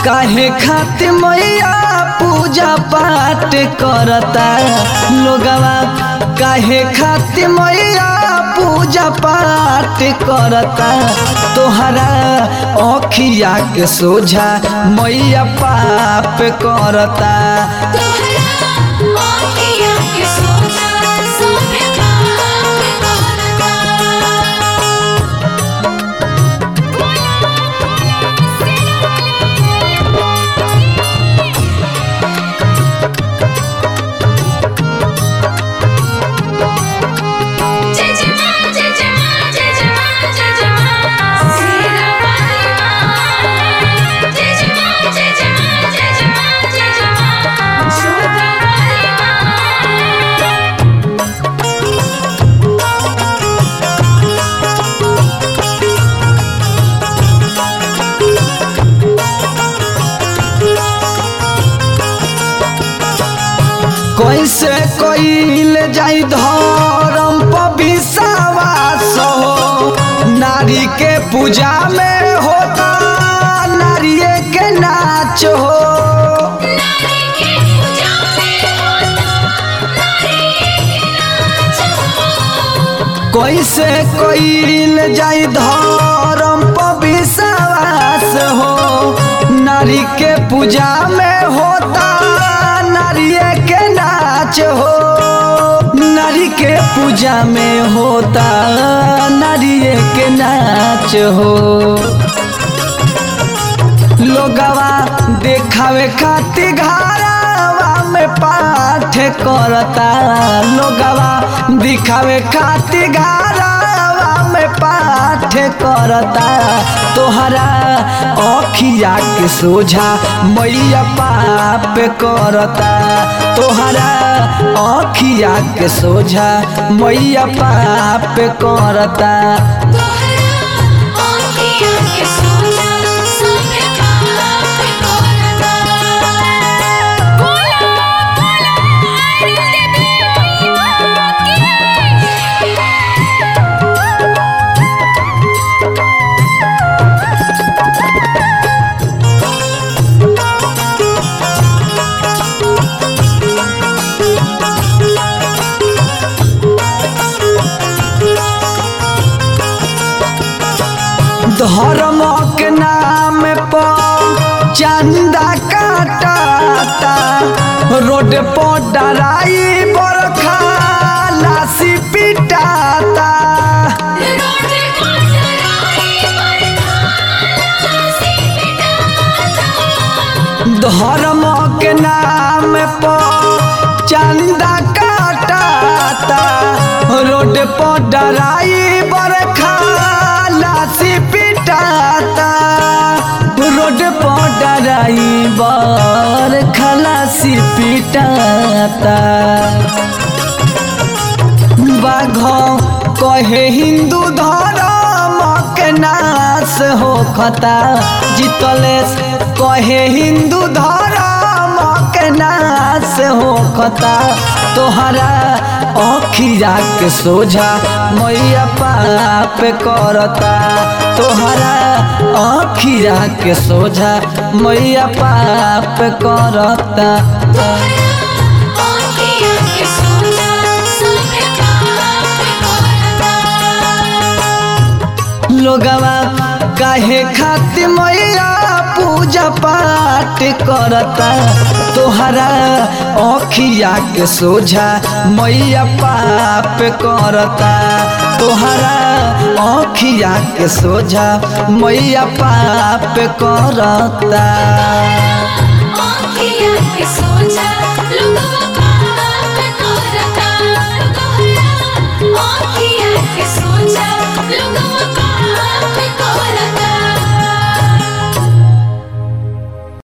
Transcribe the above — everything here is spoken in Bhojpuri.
काहे खातिर मैया पूजा पाठ करता लोगवा काहे खातिर मैया पूजा पाठ करता तोहरा अखिया के सोझा मैया पाप करता तोहरा आँखिया के सोझा सोभे पाप करता जय जय माँ जय जय माँ जय जय माँ जय जय माँ सीरा वाली माँ जय जय माँ जय जय माँ जय जय माँ जय जय माँ शोभा वाली माँ कैसे कईल जाई धर्म पर विश्वास हो नारी के पूजा में होता नारिये के नाच हो नारी के पूजा में होता नारी के नाच हो कैसे कईल जाई धर्म पर विश्वास हो नारी के पूजा में होता नारिये के नाच हो नारी के पूजा में होता नारिये के नाच हो लोगवा देखावे खातिर घरवा में पाठ करता लोगवा दिखावे खातिर घरवा में पाठ करता तोहरा अखिया के सोझा मैया पाप करता तोहरा अखिया के सोझा मैया पाप करता तोहरा आँखिया के सोझा सोभे पाप करता बोला बोला आनंद देवी माँ की धर्म के नाम पर चंदा काटाता रोड पर डराई बरखा लाशी पिटाता रोड पर डराई बरखा लाशी पिटाता धर्म के नाम पर चंदा काटाता रोड पर डराई बरखा लाशी पिटाता रोड पर डराई बरखा लाशी पिटाता बाघ कहे हिंदू धर्म के नाश हो खता जीतलेस कहे हिंदू धर्म के नाश हो खता तोहरा अखिया के सोझा मैया पाप करता तोहरा अखिया के सोझा मैया पाप करता तोहरा आँखिया के सोझा सोभे पाप करता लोगवा काहे खातिर मैया पूजा पाठ करता तोहरा अखिया के सोझा मैया पाप करता तोहरा अखिया के सोझा मैया पाप करता आँखिया के सोझा